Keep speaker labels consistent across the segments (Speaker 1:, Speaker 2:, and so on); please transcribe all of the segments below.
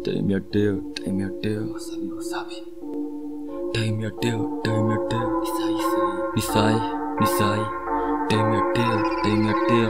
Speaker 1: Time ya teo, time ya teo.
Speaker 2: Wasabi, wasabi.
Speaker 1: Time ya teo, time ya teo.
Speaker 2: Ni sahi sahi.
Speaker 1: Ni sai, ni sai. Time ya teo, time ya teo.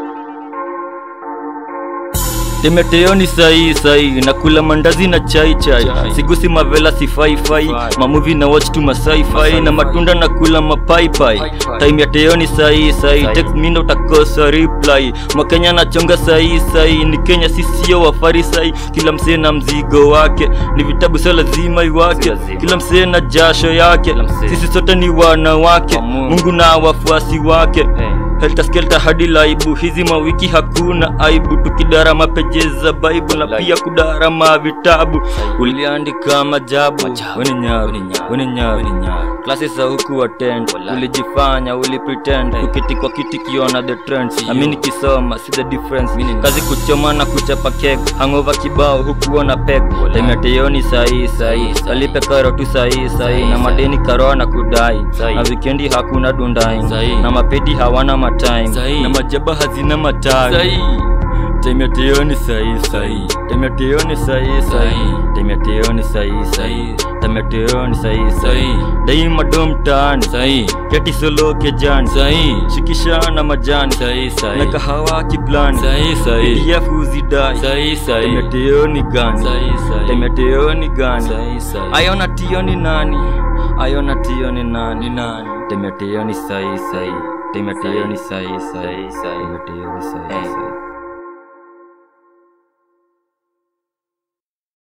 Speaker 1: Temeteo ni sahi sahi nakula mandazi na chai chai
Speaker 2: Chai.
Speaker 1: sigusi mavela sifai fai
Speaker 2: Fai.
Speaker 1: mamuvi na watch tu masai fai
Speaker 2: Masai
Speaker 1: na
Speaker 2: fai.
Speaker 1: matunda na kula mapai pai
Speaker 2: Pai pai.
Speaker 1: time ya teo ni sahi sahi
Speaker 2: Sahi.
Speaker 1: text mindo utakosa reply mwakenya nachonga sahi sahi ni kenya sisio wafarisai kila msee na mzigo wake ni vitabu sio lazima iwake
Speaker 2: Si lazima.
Speaker 1: kila msee na jasho yake
Speaker 2: Kila msee.
Speaker 1: sisi sote ni wanawake
Speaker 2: Wa Mungu.
Speaker 1: mungu na wafuasi wake
Speaker 2: Eh.
Speaker 1: helta skelta hadi laibu hizi mawiki hakuna aibu tukidara mapeje za baibu na
Speaker 2: Wallahi.
Speaker 1: pia kudara mavitabu uliandika majabu
Speaker 2: Majabu.
Speaker 1: weni nyaru
Speaker 2: Weni nyaru.
Speaker 1: weni nyaru
Speaker 2: Weni nyaru.
Speaker 1: klasi za huku attend
Speaker 2: Wallahi.
Speaker 1: ulijifanya ulipretend
Speaker 2: Eh.
Speaker 1: ukiti kwa kiti kiona the trends
Speaker 2: Sio.
Speaker 1: nami nikisoma si the difference
Speaker 2: Mimi ni-
Speaker 1: kazi kuchoma na kuchapa kek hangover kibao hukuona pek
Speaker 2: Wallahi.
Speaker 1: temeteyoni sahii sahii
Speaker 2: Sahi.
Speaker 1: alipe karo tu sahii sahii
Speaker 2: Sahi,
Speaker 1: na
Speaker 2: sahi.
Speaker 1: madeni karoa na kudai
Speaker 2: Sahi.
Speaker 1: na wikendi hakuna dundai
Speaker 2: Sahi.
Speaker 1: na mapedi hawana matime
Speaker 2: Sahi.
Speaker 1: na majaba hazina matawi
Speaker 2: Sahi.
Speaker 1: temeteyoni sahii sahii temeteyoni sahii sahii
Speaker 2: Sahi.
Speaker 1: temeteyoni sahii sahii temeteyoni sahii sahii
Speaker 2: Sahi.
Speaker 1: daima domtani
Speaker 2: Sahi.
Speaker 1: keti solo kejani
Speaker 2: Sahi.
Speaker 1: shikisha na majani
Speaker 2: Sahi sahi.
Speaker 1: na kahawa kiplani
Speaker 2: Sahi sahi.
Speaker 1: pdf uzidai
Speaker 2: Sahi sahi.
Speaker 1: temeteyoni gani
Speaker 2: Sahi sahi.
Speaker 1: temeteyoni gani
Speaker 2: Sahi sahi.
Speaker 1: ayona tiyo ni nani ayona tiyo ni nani
Speaker 2: Ni nani?
Speaker 1: temeteyoni sahii sahii temeteyoni sahii sahii
Speaker 2: Sahi sahi.
Speaker 1: temeteyoni sahii
Speaker 2: Eh.
Speaker 1: sahii